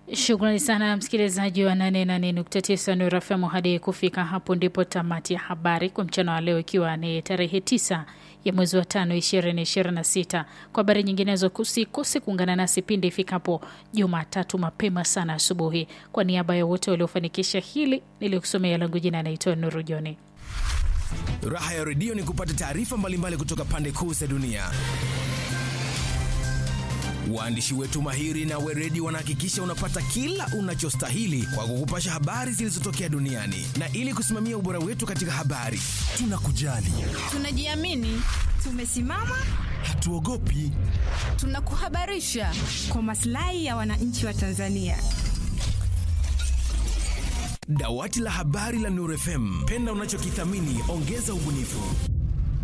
Shukrani sana msikilizaji wa 88.9 Nuru FM. Hadi kufika hapo ndipo tamati ya habari kwa mchana wa leo, ikiwa ni tarehe 9 ya mwezi wa tano 2026. Kwa habari nyinginezo, kusikose kuungana nasi pindi ifikapo Jumatatu mapema sana asubuhi. Kwa niaba ya wote waliofanikisha hili, nilikusomea langu jina naitwa Nuru Joni. Raha ya redio ni kupata taarifa mbalimbali kutoka pande kuu za dunia. Waandishi wetu mahiri na weredi wanahakikisha unapata kila unachostahili kwa kukupasha habari zilizotokea duniani, na ili kusimamia ubora wetu katika habari, tunakujali, tunajiamini, tumesimama, hatuogopi, tunakuhabarisha kwa maslahi ya wananchi wa Tanzania. Dawati la habari la Nuru FM, penda unachokithamini, ongeza ubunifu.